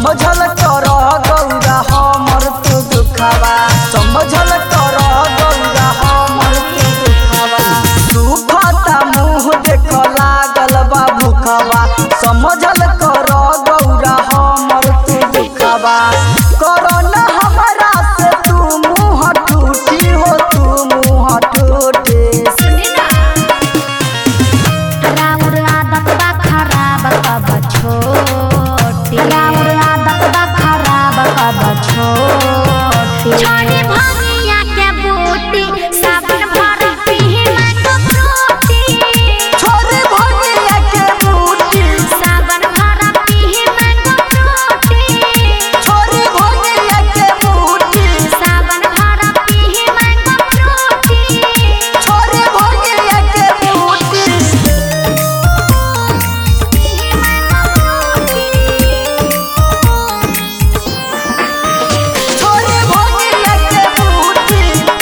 समझल कर गौरा हमर तू दुखावा समझल कर गौरा हमर तू दुखावा दुखता मुँह देख लागल बा भूखवा समझल कर गौरा हमर तू दुखावा करन हमरा से तू मुँह टूटी हो तू मुँह टूटे राउर आदत बा खराब कब छोटी राउर आदत बा खराब कब छोटी छोड़ी भंगिया के बूटी साबुन भर पीही मांगो फ्रूटी छोरे भंगिया के बूटी साबुन भर पीही मांगो फ्रूटी छोरे भंगिया के बूटी साबुन भर पीही मांगो फ्रूटी छोरे भंगिया के बूटी छोरे भंगिया के बूटी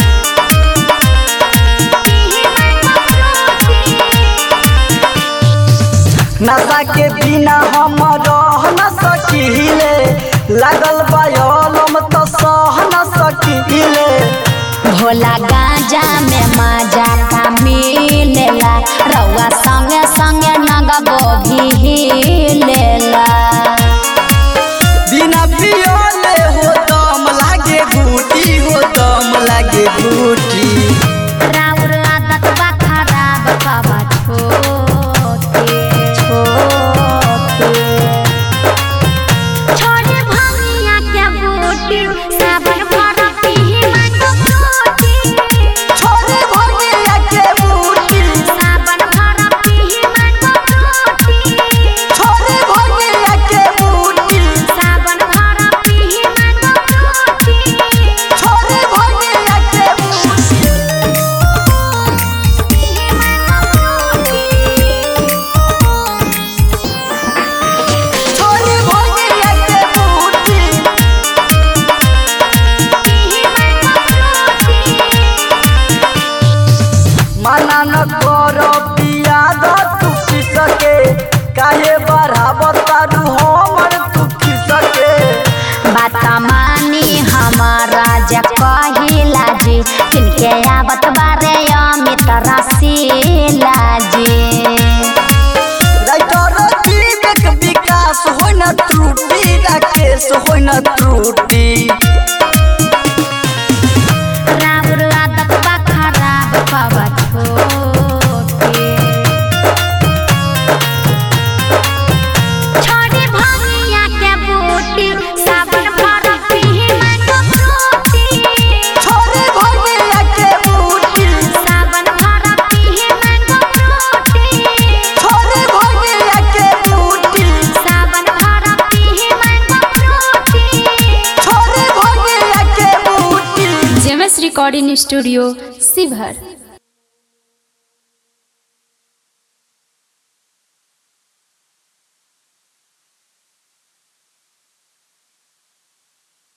नशा के बिना हम रह न सकीले लागल बायलम तो सह न सकीले भोला गांजा में मजा का मिलेला रउआ संगे संगे नगबो भी हिलेला बिना पियोले हो दम लागे बूटी हो दम लागे बूटी राउर आदत बा खराब कबा छोटे छोटे छोटे भंगिया के बूटी साबन भर पीही मांगो फ्रूटी छोरे भंगिया के बूटी साबन भर पीही मांगो फ्रूटी छोरे भंगिया के बूटी साबन भर पीही मांगो फ्रूटी छोरे भंगिया के बूटी छोरे भंगिया के बूटी माना न करो पिया द तू पी सके काहे बढ़ाव तारू हमर तू पी सके बात मानी हमारा जा कहिला जी किनके आवत बारे अमित रसीला जी राइटर विवेक विकास होइ न त्रुटि राकेश होइ न त्रुटि राउर आदत बा खराब कब छोटे छोड़ी भंगिया के बूटी साबुन भर पीही मांगो फ्रूटी छोरे भंगिया के बूटी साबन भर पीही मांगो फ्रूटी छोरे भंगिया के बूटी साबन भर पीही मांगो फ्रूटी छोरे भंगिया के बूटी जेमएस रिकॉर्डिंग स्टूडियो शिवहर